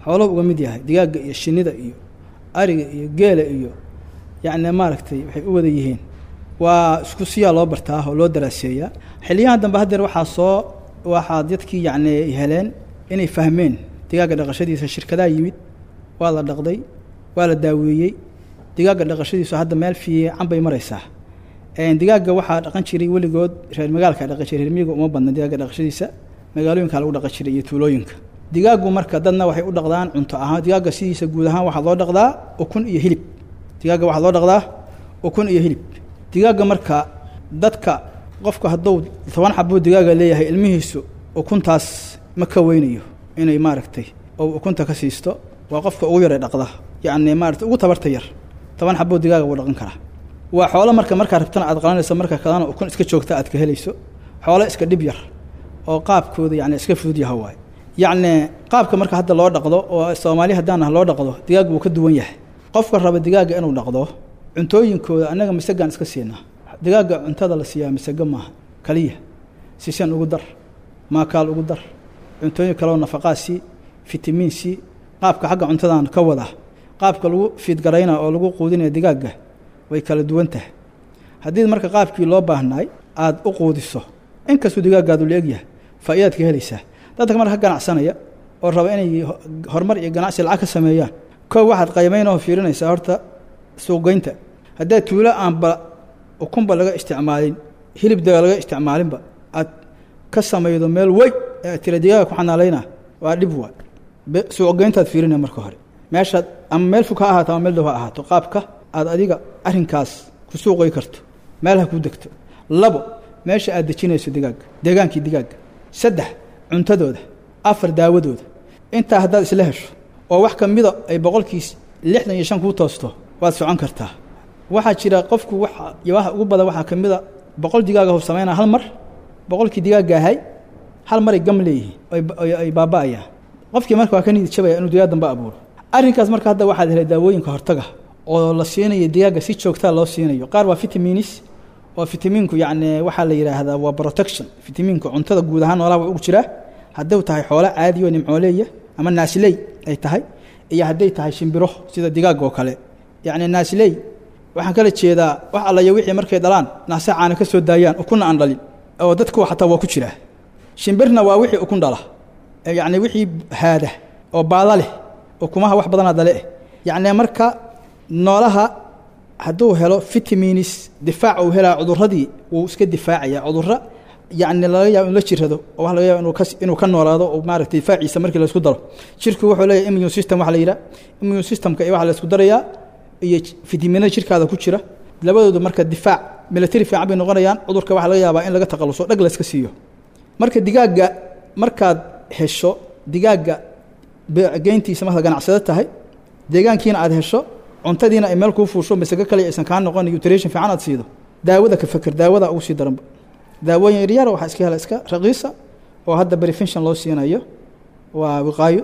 xooluhu uga mid yahay digaagga iyo shinnida iyo ariga iyo geela iyo yacni maaragtay waxay u wada yihiin waa isku siyaa loo bartaa oo loo daraaseeyaa xiliyahan dambe haddeer waxaa soo waxaa dadkii yacni heleen inay fahmeen digaagga dhaqashadiisa shirkadaha yimid waa la dhaqday waa la daaweeyey digaagga dhaqashadiisu hadda meel fiican bay maraysaa digaagga waxaa dhaqan jiray weligood reer magaalka dhaqan jiray reer miyiga uma badna digaagga dhaqashadiisa magaalooyinka lagu dhaqan jiray iyo tuulooyinka digaaggu marka dadna waxay u dhaqdaan cunto ahaan digaagga sidiisa guud ahaan waxaa loo dhaqdaa ukun iyo hilib digaagga waxaa loo dhaqdaa ukun iyo hilib digaagga marka dadka qofku hadduu toban xabuu digaaga leeyahay ilmihiisu ukuntaas ma ka weynayo inay maaragtay oo ukunta ka siisto waa qofka ugu yara dhaqda yacni maarata ugu tabarta yar toban xabuu digaaga wuu dhaqan karaa waa xoolo marka markaa rabtana aad qalanayso marka kalena ukun iska joogta aad ka helayso xoolo iska dhib yar oo qaabkooda yani iska fudud yaha waaye yacni qaabka marka hadda loo dhaqdo oo soomaali haddaan ah loo dhaqdo digaag buu ka duwan yahay qofka raba digaagga inuu dhaqdo cuntooyinkooda annaga masagaan iska siinaa digaagga cuntada la siiyaa masago maaha kaliya sisan ugu dar maakaal ugu dar cuntooyin kaleo nafaqaa sii fitamiin sii qaabka xagga cuntadan ka wadaa qaabka lagu fiidgarayna oo lagu quudinaya digaagga way kala duwan tahay haddii marka qaabkii loo baahnaay aada u quudiso inkastuu digaaggaadu la egyahay faa'idaad ka helaysaa dadka marka ka ganacsanaya oo raba inay horumar iyo ganacsi lacag ka sameeyaan kow waxaad qaymaynoo fiirinaysaa horta suuqgeynta haddaad tuulo aanba ukunba laga isticmaalin hilibdaga laga isticmaalinba aad ka samaydo meel wey ee tira digaaga ku xanaalayna waa dhib waa suuqgeyntaad fiirinaya marka hore meeshaad ama meel fog ha ahaato ama meel dhow ha ahaato qaabka aad adiga arrinkaas ku suuqay karto meel ha ku degto labo meesha aad dejinayso digaagga deegaankii digaagga saddex cuntadooda afar daawadooda intaa haddaad isla hesho oo wax ka mida ay boqolkiis lixdan iyo shan kuu toosto waad socon kartaa waxaa jira qofku waxa waxa ugu badan waxaa ka mida boqol digaaga hub samaynaa hal mar boqolkii digaagga ahay hal maray gam leeyihiin ay baaba'ayaan qofkii marka waa ka niyid jabaya inuu digaag dambe abuuro arrinkaas marka hadda waxaad helay daawooyinka hortaga oo la siinayo digaagga si joogtaa loo siinayo qaar waa vitaminis oo fitamiinku yacni waxaa la yidhaahdaa waa protection fitamiinka cuntada guud ahaan noolaha waa ugu jiraa hadday tahay xoolo caadi oo nimcooleeya ama naasiley ay tahay iyo hadday tahay shimbiro sida digaagga oo kale yacni naasiley waxaan kala jeedaa wax allaya wixii markay dhalaan naase caana ka soo daayaan ukunna aan dhalin oo dadkuwa xataa waa ku jiraa shimbirna waa wixii ukun dhala yacni wixii haada oo baada leh ukumaha wax badanaa dale eh yacni marka noolaha hadduu helo vitaminis difaac uu helaa cudurradii wuu iska difaacaya cudurro yacni laga yaabo in la jirado oo wax laga yaabo inuu ka inuu ka noolaado oo maaragtay difaaciisa markii laysku daro jirku wuxuu leeyahay immune system waxa la yidhaha immune systemka iyo waxa la isku darayaa iyo fitaminada jirkaada ku jira labadoodu marka difaac military fiican bay noqonayaan cudurka waxaa laga yaabaa in laga takhaluso dhag la iska siiyo marka digaagga markaad hesho digaagga geyntiisa markaad ganacsado tahay deegaankiina aad hesho cuntadiina ay meel kuu fuusho masago kale aysan kaa noqon nutrition fiican aad siido daawada ka feker daawada ugu sii daranba daawooyin yaryar waxaa iska hela iska raqiisa oo hadda prevention loo siinayo waa wiqaayo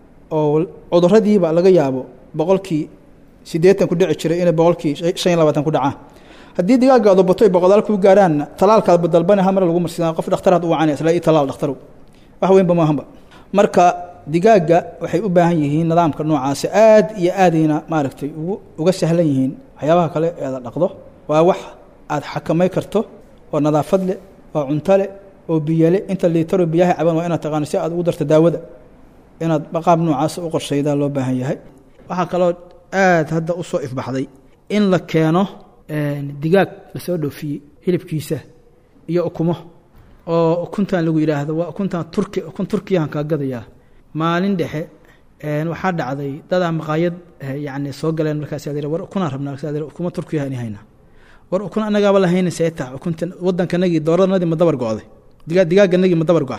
oo cuduradiiba laga yaabo boqolkii siddeetan ku dhici jiray inay boqolkii shan iyo labaatan ku dhacaan haddii digaaggaadu bato ay boqolaal kuu gaaraanna talaalkaadba dalbana hal mar lagu marsidaa qof dhakhtar had u wacanaya isla ii talaal dhakhtarow wax weynba maahanba marka digaagga waxay u baahan yihiin nidaamka noocaasi aad iyo aadayna maaragtay ugu uga sahlan yihiin waxyaabaha kale eeda dhaqdo waa wax aad xakamay karto oo nadaafad leh oo cunto leh oo biyole inta liitaroo biyaha caban waa inaad taqaano si aad ugu darto daawada inaad qaab noocaas u qorshaydaa loo baahan yahay waxaa kaloo aad hadda u soo ifbaxday in la keeno digaag lasoo dhoofiyey hilibkiisa iyo ukumo oo ukuntan lagu yidhaahdo waa ukuntan turki ukun turkiyahan kaa gadayaa maalin dhexe waxaa dhacday dadaa maqaayad yani soo galeen markaas war ukunaan rabnaa markaas ukuma turkiyahan hayna war ukun annagaaba lahayna see taha ukunta waddankanagii dooradanadii ma dabar go'day digaa digaagganagii ma dabar go'a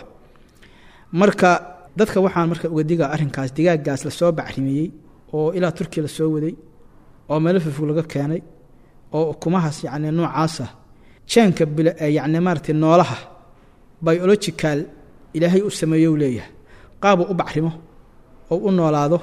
marka dadka waxaan marka uga digaa arrinkaas digaaggaas lasoo bacrimeeyey oo ilaa turkiya lasoo waday oo meelo fofog laga keenay oo ukumahaas yacni noocaasa jeenka bil yacni maaragtay noolaha biological ilaahay u sameeyo u leeyahay qaabuu u bacrimo oo u noolaado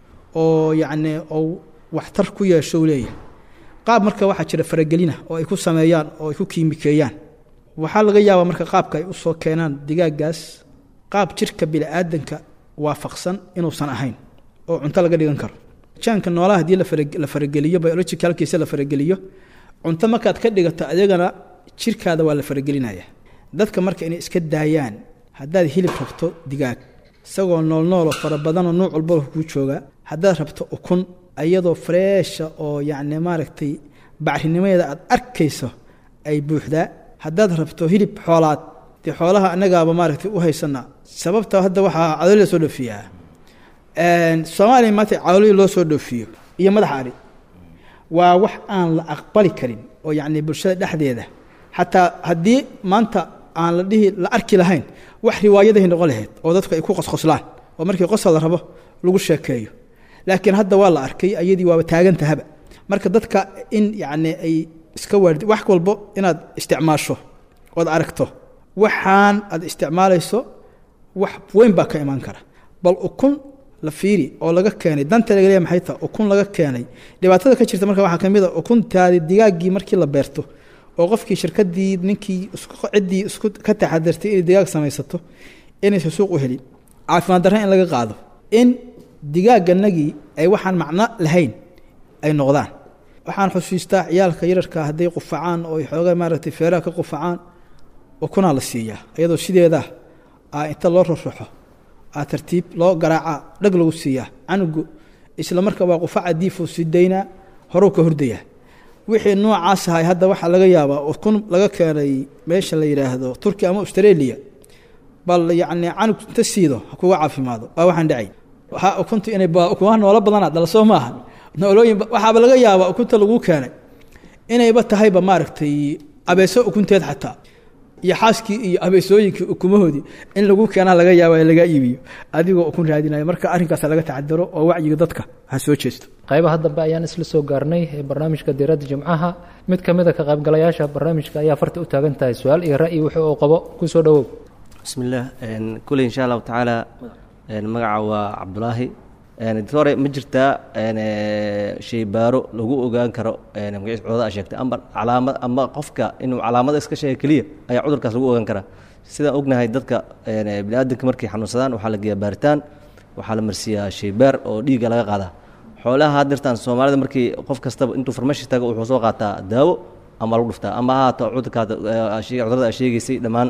oo yacni ou waxtar ku yeesho u leeyahay qaab marka waxaa jira faragelina oo ay ku sameeyaan oo ay ku kiimikeeyaan waxaa laga yaabaa marka qaabka ay u soo keenaan digaaggaas qaab jirka bini'aadanka waafaqsan inuusan ahayn oo cunto laga dhigan karo jaanka noolaha haddii la fara- la farageliyo biologicalkiisa la farageliyo cunto markaad ka dhigato adigana jirkaada waa la faragelinaya dadka marka inay iska daayaan haddaad hilib rabto digaag isagoo nool nooloo fara badanoo nuuc walbaba kuu joogaa haddaad rabto ukun iyadoo freesha oo yacni maaragtay bacrinimadeeda aad arkayso ay buuxdaa haddaad rabto hilib xoolaad dee xoolaha annagaaba maaragtay u haysanaa sababta hadda waxaa cadoli la soo dhoofiyaa soomaaliya maanta cadoli loo soo dhoofiyo iyo madax ari waa wax aan la aqbali karin oo yacni bulshada dhexdeeda xataa haddii maanta aan la dhihi la arki lahayn wax riwaayadahay noqon lahayd oo dadku ay ku qosqoslaan oo markii qosol la rabo lagu sheekeeyo laakiin hadda waa la arkay ayadii waaba taagantahaba marka dadka in yacni ay iska waardi wax walbo inaad isticmaasho ood aragto waxaan aad isticmaalayso wax weyn baa ka imaan kara bal ukun la fiiri oo laga keenay danta laga leeyahay maxay tahay ukun laga keenay dhibaatada ka jirta marka waxaa ka mid a ukuntaadi digaaggii markii la beerto oo qofkii shirkadii ninkii isku ciddii isku ka taxadartay inay digaag samaysato inaysan suuq u helin caafimaad darra in laga qaado in digaaganagii ay waxaan macno lahayn ay noqdaan waxaan xusiistaa ciyaalka yararka hadday qufacaan oo ay xoogaa maaragtay feeraha ka qufacaan ukunaa la siiyaa iyadoo sideedaa aa inta loo rorraxo aa tartiib loo garaacaa dhag lagu siiyaa canugu isla marka waa qufaca diifuu sii daynaa horuu ka hordayaa wixii noocaas ahay hadda waxaa laga yaabaa ukun laga keenay meesha la yidhaahdo turkiya ama australia bal yacni canug inta siido ha kuga caafimaado waa waxaan dhacay ha ukunta inay ukumaha noolo badanaa dhalasoo maaha noolooyin waxaaba laga yaabaa ukunta lagu keenay inayba tahayba maaragtay abeeso ukunteed xataa iyo xaaskii iyo abeesooyinkii ukumahoodii in lagu keenaa laga yaaba in laga iibiyo adigoo ukun raadinaya marka arrinkaas laga taxadaro oo wacyiga dadka ha soo jeesto qaybaha dambe ayaan isla soo gaarnay ee barnaamijka diiradda jimcaha mid ka mid a ka qaybgalayaasha barnaamijka ayaa farta u taagan tahay su-aal iyo ra'yi wuxuu uu qabo kusoo dhowow bismi illaah kuley insha allahu tacaala magaca waa cabdulaahi doctore ma jirtaa shaybaaro lagu ogaan karo magaciis cudurada a sheegtay ama calaamad ama qofka inuu calaamada iska sheega keliya ayaa cudurkaas lagu ogaan karaa sidaan ognahay dadka bini aadamka markay xanuunsadaan waxaa la geeyaa baaritaan waxaa la marsiiyaa shaybaar oo dhiigga laga qaadaa xoolaha hadirtaan soomaalida markii qof kastaba intuu farmashi tago wuxuu soo qaataa daawo ama lagu dhuftaa ama ha haato cudurkaa cudurada a sheegaysay dhammaan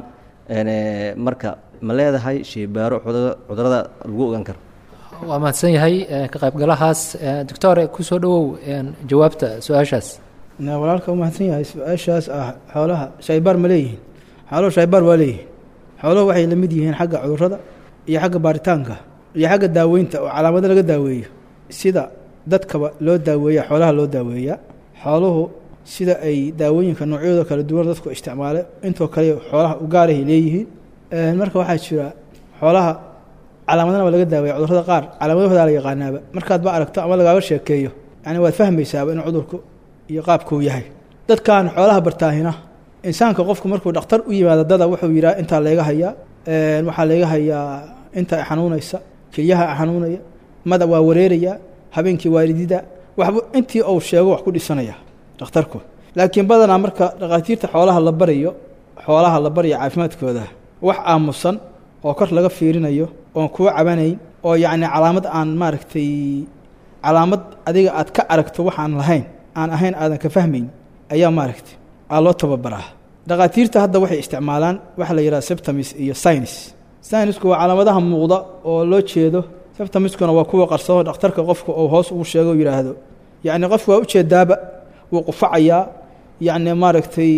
marka ma leedahay shaybaaro cudurada lagu ogaan karo waa mahadsan yahay ka qaybgalahaas doctore kusoo dhowow jawaabta su-aashaas walaalka u mahadsan yahay su-aashaas ah xoolaha shaybaar ma leeyihiin xooluhu shaybaar waa leeyihiin xooluhu waxay la mid yihiin xagga cudurada iyo xagga baaritaanka iyo xagga daaweynta oo calaamado laga daaweeyo sida dadkaba loo daaweeya xoolaha loo daaweeyaa xooluhu sida ay daawooyinka noocyadooda kala duwan dadku isticmaale intoo kale xoolaha u gaarahay leeyihiin marka waxaa jira xoolaha calaamadana waa laga daawaya cudurrada qaar calaamadahoodaa la yaqaanaaba markaad ba aragto ama lagaaga sheekeeyo yani waad fahmaysaaba inuu cudurku iyo qaabkuu yahay dadkan xoolaha bartaahina insaanka qofku markuu dhakhtar u yimaado dada wuxuu yidhaha intaa layga hayaa waxaa layga hayaa inta xanuunaysa kelyaha xanuunaya mada waa wareeraya habeenkii waaridida waxbu intii uu sheego wax ku dhisanaya dhakhtarku laakiin badanaa marka dhakhaatiirta xoolaha la barayo xoolaha la baraya caafimaadkooda wax aamusan oo kor laga fiirinayo oon kuwa cabanayn oo yacni calaamad aan maaragtay calaamad adiga aad ka aragto waxaan lahayn aan ahayn aadan ka fahmayn ayaa maaragtay aa loo tababaraa dhakhaatiirta hadda waxay isticmaalaan waxa la yidhaha septamis iyo synis synisku waa calaamadaha muuqda oo loo jeedo septamiskuna waa kuwa qarsoon dhakhtarka qofka uu hoos ugu sheego yidhaahdo yacni qofku waa ujeedaaba wuu qufacayaa yacni maaragtay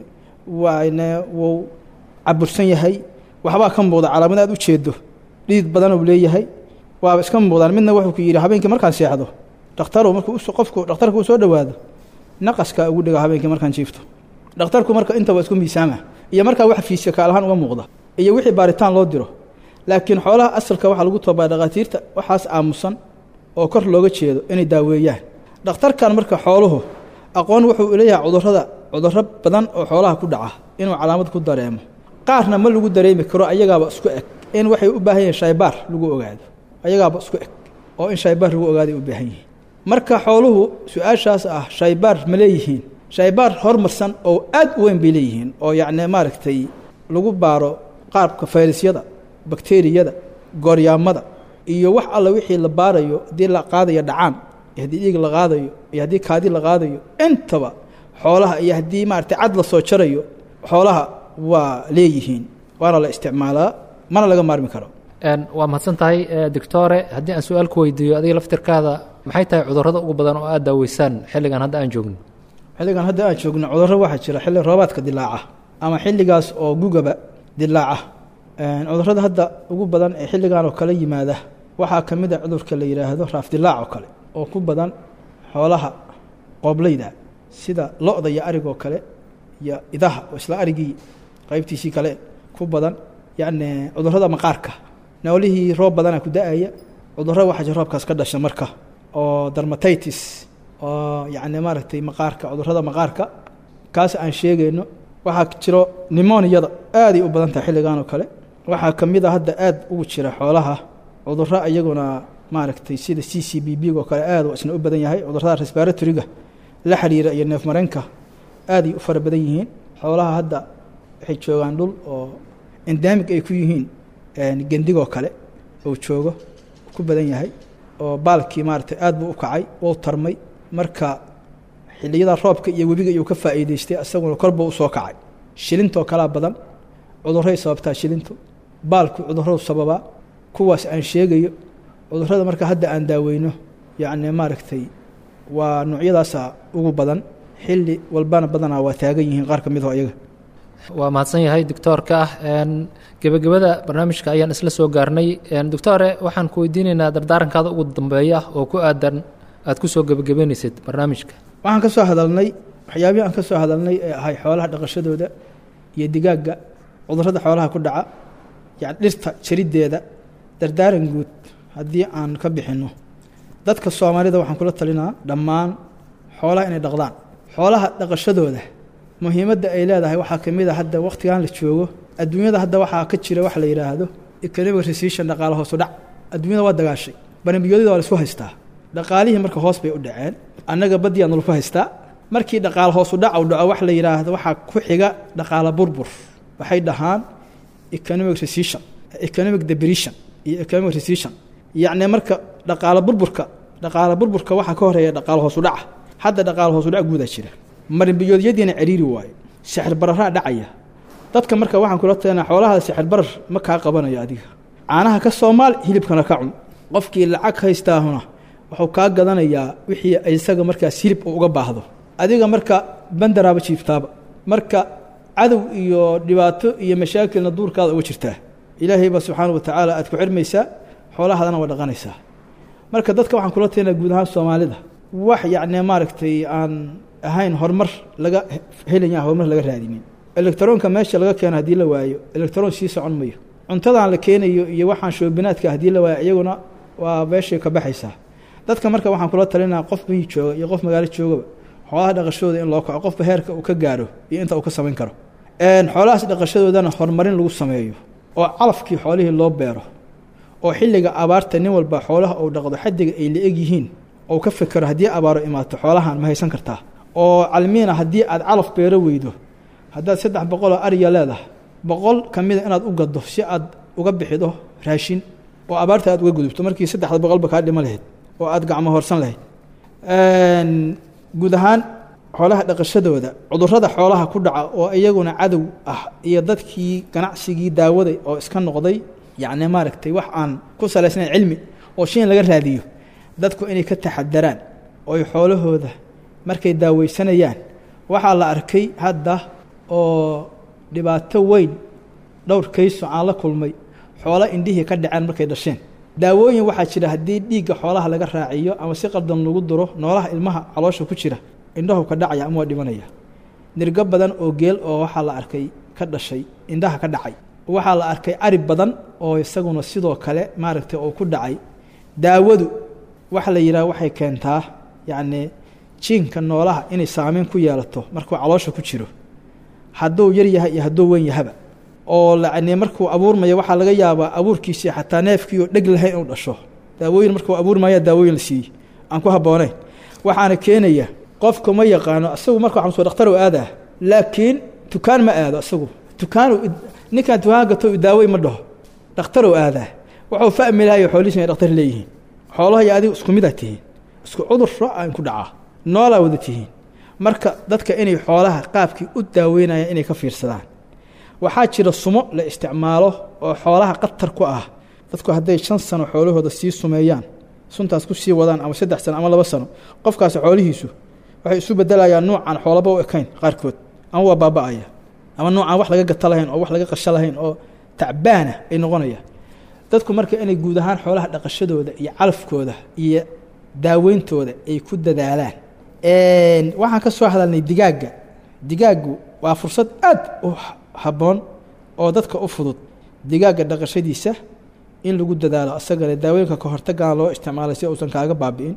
waane wuu cabursan yahay waxbaa ka muuqda calaamad aad u jeedo dhiid badan uu leeyahay waaba iska muuqdaan midna wuxuu ku yidhi habeenkii markaan seexdo dhakhtaru markuu qofku dhakhtarku u soo dhowaado naqaska ugu dhiga habeenkii markaan jiifto dhakhtarku marka intaba isku miisaama iyo markaa wax fiisya kaalahaan uga muuqda iyo wixii baaritaan loo diro laakiin xoolaha asalka waxaa lagu tababaa dhakhaatiirta waxaas aamusan oo kor looga jeedo inay daaweeyaan dhakhtarkan marka xooluhu aqoon wuxuu leeyahay cudurrada cudurro badan oo xoolaha ku dhaca inuu calaamad ku dareemo qaarna ma lagu dareemi karo ayagaaba isku eg in waxay u baahan yihiin shaybaar lagu ogaado ayagaaba isku eg oo in shaybaar lagu ogaaday u baahan yihiin marka xooluhu su-aashaas ah shaybaar ma leeyihiin shaybaar hormarsan oo aad u weyn bay leeyihiin oo yacni maaragtay lagu baaro qaabka fayrasyada bakteriyada gooryaamada iyo wax alla wixii la baarayo haddii la qaadayo dhacaan iyo haddii dhiig la qaadayo iyo haddii kaadi la qaadayo intaba xoolaha iyo haddii maaragtay cad la soo jarayo xoolaha waa leeyihiin waana la isticmaalaa mana laga maarmi karo waa mahadsan tahay doctore haddii aan su-aal ku weydiiyo adiga laftirkaada maxay tahay cudurrada ugu badan oo aad daaweysaan xilligan hadda aan joogno xilligan hadda aan joogno cudurro waxaa jira xilli roobaadka dilaaca ama xilligaas oo gugaba dilaaca cudurrada hadda ugu badan ee xilligan oo kale yimaada waxaa ka mid a cudurka la yidhaahdo raafdilaac oo kale oo ku badan xoolaha qoobleyda sida lo-da iyo arigoo kale iyo idaha oo isla arigii qaybtiisii kale ku badan yacni cudurrada maqaarka noolihii roob badana ku da-aya cudurro waxaa jira roobkaas ka dhasha marka oo dermatitis oo yacni maaragtay maqaarka cudurrada maqaarka kaas aan sheegayno waxaa jiro nimoniyada aaday u badan tahay xilligan oo kale waxaa ka mid a hadda aad ugu jira xoolaha cudurro iyaguna maaragtay sida c c b b oo kale aad isna u badan yahay cudurrada resbaratoriga la xiriira iyo neef mareenka aaday u fara badan yihiin xoolaha hadda waxay joogaan dhul oo endamig ay ku yihiin gendigoo kale oo joogo ku badan yahay oo baalkii maaragtay aad buu u kacay wou tarmay marka xilliyada roobka iyo webiga iyuu ka faa'iidaystay isaguna kor buu usoo kacay shilintoo kalaa badan cudurray sababtaa shilintu baalku cudurradu sababaa kuwaas aan sheegayo cudurrada marka hadda aan daaweyno yacni maaragtay waa noocyadaasa ugu badan xilli walbana badanaa waa taagan yihiin qaar ka mid oo ayaga waa mahadsan yahay doctoorka ah gebagabada barnaamijka ayaan isla soo gaarnay doctore waxaan ku weydiinaynaa dardaarankaada ugu dambeeya oo ku aadan aad ku soo gebagabeynaysid barnaamijka waxaan ka soo hadalnay waxyaabihii aan ka soo hadalnay ee ahay xoolaha dhaqashadooda iyo digaagga cudurrada xoolaha ku dhaca yani dhirta jariddeeda dardaaran guud haddii aan ka bixinno dadka soomaalida waxaan kula talinaa dhammaan xoolaha inay dhaqdaan xoolaha dhaqashadooda muhiimadda ay leedahay waxaa ka mid a hadda wakhtigan la joogo adduunyada hadda waxaa ka jira wax la yidhaahdo economic recession dhaqaale hoosu dhac adduunyada waa dagaashay banambiyoodida waa la isku haystaa dhaqaalihii marka hoos bay u dhaceen annaga baddiyaa nalaku haystaa markii dhaqaale hoosu dhac u dhaco wax la yidhaahdo waxaa ku xiga dhaqaale burbur waxay dhahaan economic recession economic depression iyo economic recession yacni marka dhaqaale burburka dhaqaale burburka waxaa ka horeeya dhaqaale hoosu dhaca hadda dhaqaale hoosu dhac guudaa jira marinbiyoodyadiina ciriiri waayo sixir bararaa dhacaya dadka marka waxaan kula talinaa xoolaha sixir barar ma kaa qabanayo adiga caanaha ka soomaal hilibkana ka cun qofkii lacag haystaahuna wuxuu kaa gadanayaa wixii isaga markaas hilib uu uga baahdo adiga marka bandaraaba jiiftaaba marka cadow iyo dhibaato iyo mashaakilna duurkaada uga jirtaa ilaahay baa subxaana wa tacaala aad ku xirmaysaa xoolahaadana waa dhaqanaysaa marka dadka waxaan kula talinaa guud ahaan soomaalida wax yacni maaragtay aan ahayn horumar laga helaya horumar laga raadinin electronka meesha laga keeno haddii la waayo electron sii socon mayo cuntadan la keenayo iyo waxaan shoobinaadka haddii la waayo iyaguna waa meeshay ka baxaysaa dadka marka waxaan kula talinaa qof biyi jooga iyo qof magaalo joogaba xoolaha dhaqashadooda in loo kaco qofba heerka uu ka gaaro iyo inta uu ka samayn karo xoolahaas dhaqashadoodana horumarin lagu sameeyo oo calafkii xoolihii loo beero oo xilliga abaarta nin walba xoolaha uu dhaqdo xadiga ay la-eg yihiin ou ka fekero haddii abaaro imaato xoolahan ma haysan kartaa oo calmiina haddii aad calaf beero weydo haddaad saddex boqoloo ariya leedahay boqol ka mida inaad u gaddo si aad uga bixido raashin oo abaarta aad uga gudubto markii saddexda boqolba kaa dhimo lahayd oo aad gacmo horsan lahayd guud ahaan xoolaha dhaqashadooda cudurrada xoolaha ku dhaca oo iyaguna cadow ah iyo dadkii ganacsigii daawaday oo iska noqday yacni maaragtay wax aan ku salaysnayn cilmi oo shay in laga raadiyo dadku inay ka taxadaraan ooy xoolahooda markay daaweysanayaan waxaa la arkay hadda oo dhibaato weyn dhowr kayso aan la kulmay xoolo indhihii ka dhaceen markay dhasheen daawooyin waxaa jira haddii dhiigga xoolaha laga raaciyo ama si qaldan lagu duro noolaha ilmaha caloosha ku jira indhahu ka dhacaya ama waa dhimanaya nirgo badan oo geel oo waxaa la arkay ka dhashay indhaha ka dhacay waxaa la arkay ari badan oo isaguna sidoo kale maaragtay oo ku dhacay daawadu waxa la yidhaha waxay keentaa yacni jiinka noolaha inay saameyn ku yeelato markuu caloosha ku jiro hadduu yar yahay iyo hadduu weyn yahaba oo lacni markuu abuurmayo waxaa laga yaabaa abuurkiisii xataa neefkii oo dheg lahayn inuu dhasho daawooyin markuu abuurmaya daawooyin la siiyey aan ku habboonayn waxaana keenaya qofku ma yaqaano isagu marka waxaan soo dhakhtar u aadaa laakiin tukaan ma aado isagu tukaan ninkan tukaan gato daawey ma dhaho dhakhtar u aadaa wuxuu fahmi lahayo xoolihiis inay dhaktar leeyihiin xoolaha iyo adigu isku mid a tihiin isku cudur ra-an ku dhacaa noolaa wada tihiin marka dadka inay xoolaha qaabkii u daaweynayaan inay ka fiirsadaan waxaa jira sumo la isticmaalo oo xoolaha qatar ku ah dadku hadday shan sano xoolahooda sii sumeeyaan suntaas ku sii wadaan ama saddex sano ama laba sano qofkaas xoolihiisu waxay isu bedelayaan nuucan xoolaba u ekayn qaarkood ama waa baaba-aya ama nuucan wax laga gata lahayn oo wax laga qasho lahayn oo tacbaana ay noqonayaan dadku marka inay guud ahaan xoolaha dhaqashadooda iyo calafkooda iyo daaweyntooda ay ku dadaalaan waxaan ka soo hadalnay digaagga digaaggu waa fursad aad u habboon oo dadka u fudud digaagga dhaqashadiisa in lagu dadaalo isagana daawooyinka ka hortagana loo isticmaalay si uusan kaaga baabi'in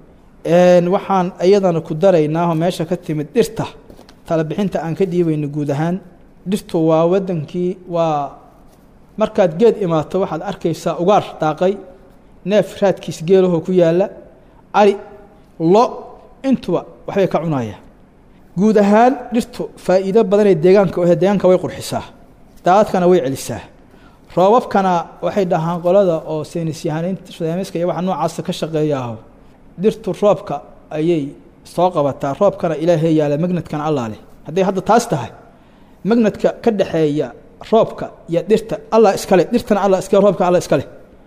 waxaan iyadana ku daraynaaho meesha ka timid dhirta talabixinta aan ka dhiibayno guud ahaan dhirtu waa wadankii waa markaad geed imaato waxaad arkaysaa ugaar daaqay neef raadkiis geelahoo ku yaalla ari lo intuba waxbay ka cunayaan guud ahaan dhirtu faa'iido badanee deegaanka ohe deegaanka way qurxisaa daadadkana way celisaa roobabkana waxay dhahaan qolada oo saynisyahaaniinta saymiska iyo waxa noocaasa ka shaqeeyaaho dhirtu roobka ayay soo qabataa roobkana ilaahay yaala magnadkana allaa leh hadday hadda taas tahay magnadka ka dhexeeya roobka iyo dhirta allah iskale dhirtana alla iskale roobka alla iskale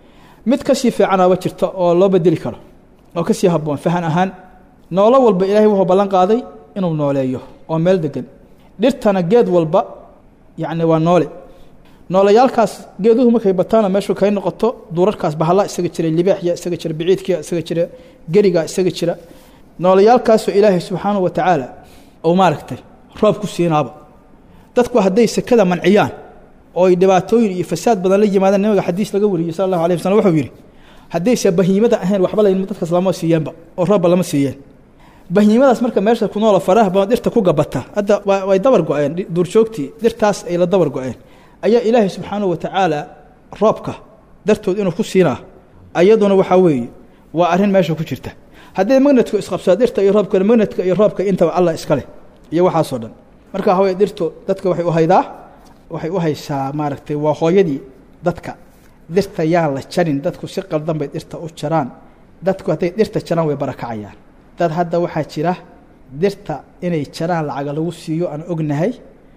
mid kasii fiicanaaba jirta oo loo bedeli karo oo kasii habboon fahan ahaan noolo walba ilaahay wuxuu ballan qaaday inuu nooleeyo oo meel degan dhirtana geed walba yacni waa noole noolayaalkaas geeduhu markay bataana meeshu kay noqoto duurarkaas bahalla isaga jira libaaxya isaga jira biciidkiya isaga jira geriga isaga jira noolayaalkaasoo ilaahay subxaanahu wa tacaala ou maaragtay roob ku siinaaba dadku hadday sekada manciyaan oo ay dhibaatooyin iyo fasaad badan la yimaadaan nabiga xadiis laga wariyey sala allahu alayh waslm wuxuu yidhi haddayse bahiimada ahayn waxba layn dadkaas lama siiyeenba oo roobba lama siiyeen bahiimadaas marka meesha ku noola faraha badan dhirta ku gabata hadda way dabar go-een duurjoogtii dhirtaas ay la dabar go-een ayaa ilaahay subxaanahu wa tacaala roobka dartood inuu ku siinaa ayaduna waxaa weeye waa arrin meesha ku jirta hadday magnadku isqabsaa dhirta iyo roobka magnadka iyo roobka intaba allah iskale iyo waxaasoo dhan marka waxaweye dhirtu dadka waxay u haydaa waxay u haysaa maaragtay waa hooyadii dadka dhirta yaan la jarin dadku si qaldan bay dhirta u jaraan dadku hadday dhirta jaraan way barakacayaan dad hadda waxaa jira dhirta inay jaraan lacaga lagu siiyo aan ognahay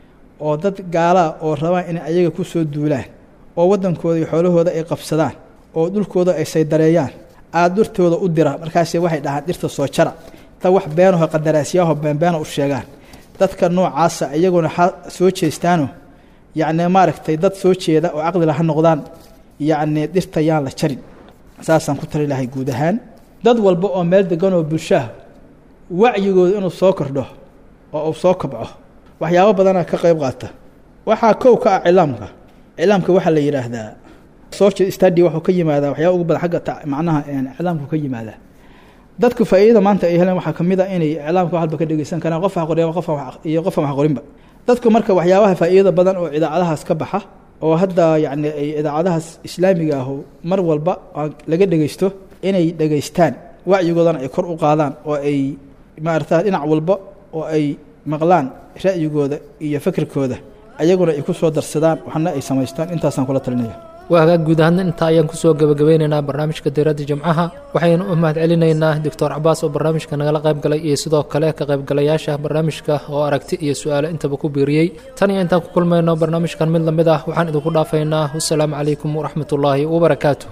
oo dad gaalaa oo rabaan inay ayaga ku soo duulaan oo waddankooda iyo xoolahooda ay qabsadaan oo dhulkooda ay saydareeyaan aada dhirtooda u dira markaase waxay dhahaan dhirta soo jara ta wax beenaho qadaraasyaho beenbeena u sheegaan dadka noocaasa iyaguna ha soo jeestaano yacni maaragtay dad soo jeeda oo caqlila ha noqdaan yacni dhirta yaan la jarin saasaan ku tali lahay guud ahaan dad walba oo meel degan oo bulshaha wacyigooda inuu soo kordho oo uu soo kabco waxyaabo badana ka qayb qaata waxaa kow ka ah cilaamka cilaamka waxaa la yidhaahdaa social study wuxuu ka yimaadaa waxyaaba ugu badan xagga macnaha iclaamku ka yimaadaa dadku faa'iidada maanta ay heleen waxaa kamid a inay iclaamka waxalba ka dhegeysan karaan qof wax qoriya qof iyo qofan wax qorinba dadku marka waxyaabaha faa'iidada badan oo idaacadahaas ka baxa oo hadda yacni ay idaacadahaas islaamiga ahu mar walba laga dhegeysto inay dhegeystaan wacyigoodana ay kor u qaadaan oo ay maarata dhinac walba oo ay maqlaan ra'yigooda iyo fikirkooda ayaguna ay ku soo darsadaan waxna ay samaystaan intaasaan kula talinaya waa hagaag guud ahaadna intaa ayaan kusoo gebagabeynaynaa barnaamijka diiradda jimcaha waxaynu u mahad celinaynaa doctor cabaas oo barnaamijka nagala qayb galay iyo sidoo kale ka qaybgalayaasha barnaamijka oo aragti iyo su-aalo intaba ku biiriyey tan iyo intaan ku kulmayno barnaamijkan mid lamid ah waxaan idinku dhaafaynaa wasalaamu calaykum waraxmat ullaahi wabarakaatu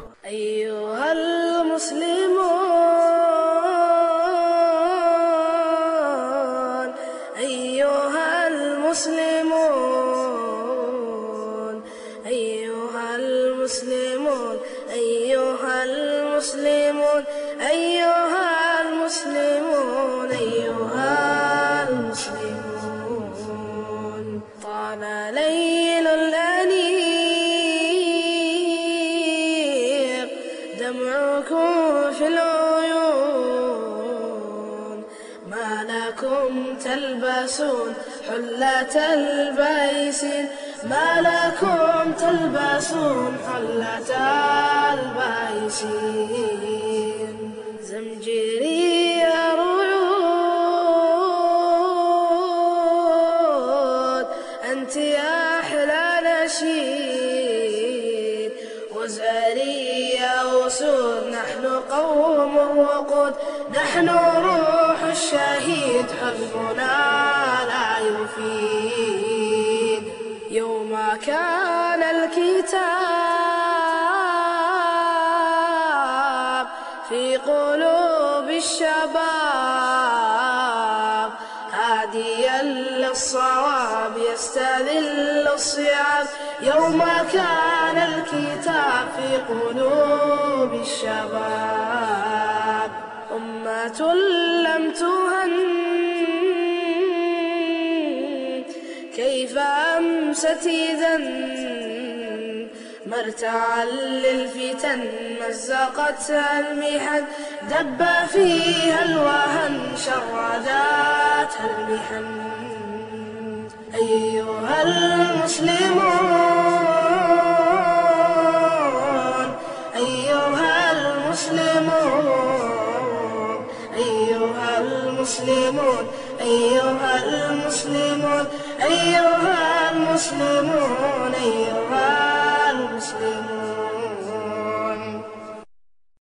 أيها المسلمون أيها المسلمون أيها المسلمون أيها المسلمون أيها المسلمون أيها المسلمون طال ليل الأنيق دمعكم في العيون ما لكم تلبسون حلة البيس ما لكم تلبسون حلة البيس زمجري رعود أنت يا أحلى نشيد وزاري يا الأسود نحن قوم وقود نحن روح الشهيد حزبنا لا يفيد يوم كان الكتاب في قلوب الشباب هاديا للصواب يستذل الصيام يوم كان الكتاب في قلوب الشباب أمة لم تهن كيف أمست إذا مرتعا للفتن مزقتها المحن دب فيها الوهن شرداتها المحن أيها المسلمون أيها المسلمون أيها المسلمون أيها المسلمون أيها المسلمون أيها المسلمون